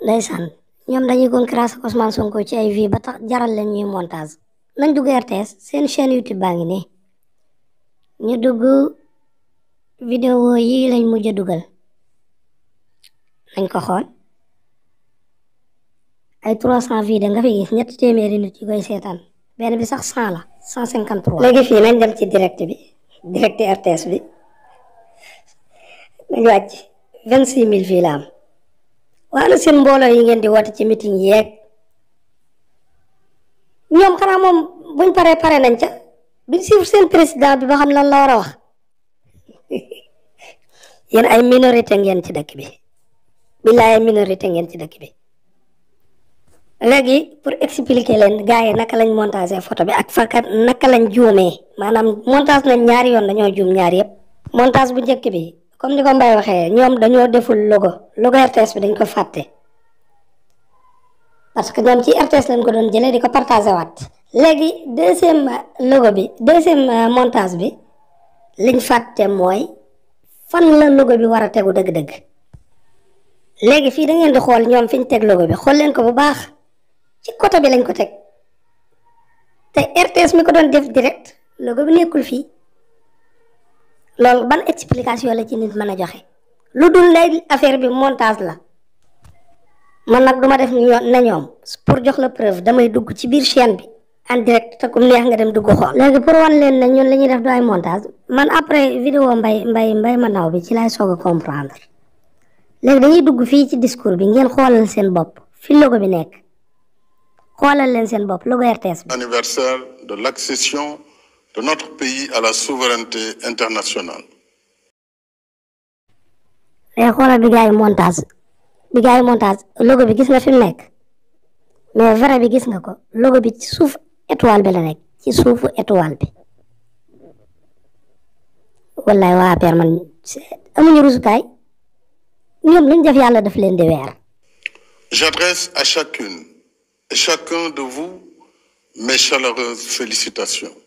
ndeysaan ñoom dañuy concurrence ak Ousmane Sonko ci ay vie ba tax jaral leen ñuy montage nañ dugg RTS seen chaîne YouTube baa ngi nii ñu dugg vidéo yi lañ mujj a dugal nañ ko xool ay 300 vidéo nga fi gis ñetti téeméeri nit yu koy seetaan benn bi sax 100 la 153. léegi fii nañ dem ci direct bi direct RTS bi nañ wàcc 26000 fii la am waana seen mbooloo yi ngeen di woote ci meeting yeeg ñoom xanaa moom buñ paree pare nañ ca duñ suivre seen président bi ba xam lan la war a wax yéen ay minorité ngeen ci dëkk bi billaay ay minorité ngeen ci dëkk bi léegi pour expliquer leen gars yi naka lañ montage photo bi ak fakat naka lañ juumee maanaam montage nañ ñaari yoon dañoo juum ñaari yëpp montage bu njëkk bi comme ni ko Mbaye waxee ñoom dañoo deful logo logo RTS bi dañ ko fàtte parce que ñoom ci RTS lañ ko doon jëlee di ko partagé waat léegi deuxième logo bi deuxième montage bi liñ fàtte mooy fan la logo bi war a tegu dëgg-dëgg léegi fii da ngeen di xool ñoom fi ñu teg logo bi xool leen ko bu baax ci côté bi lañ ko teg te RTS mi ko doon def direct logo bi nekkul fii loolu ban explication la ci nit mën a joxe lu dul lay affaire bi montage la man nag duma def na ñoom pour jox la preuve damay dugg ci biir chaîne bi en direct te kum neex nga dem dugg xool. léegi pour wan leen ne ñun li ñuy def du ay montage man après vidéo mbay mbay mbay ma ndaw bi ci laay soog a comprendre léegi dañuy dugg fii ci discours bi ngeen xoolal seen bopp fi logo bi nekk xoolal leen seen bopp logo RTS bi. anniversaire de l'accession de notre pays à la souveraineté internationale. léegi xoolal bi gars yi montage bi gars yi montage logo bi gis nga fi mu nekk mais vrai bi gis nga ko logo bi ci suuf étoile bi la nekk ci suufu étoile bi wallaay waa APR man amuñu rusukaay ñoom luñ def yàlla daf leen di weer. J'adresse à chacune et chacun de vous mes chaleureuses félicitations.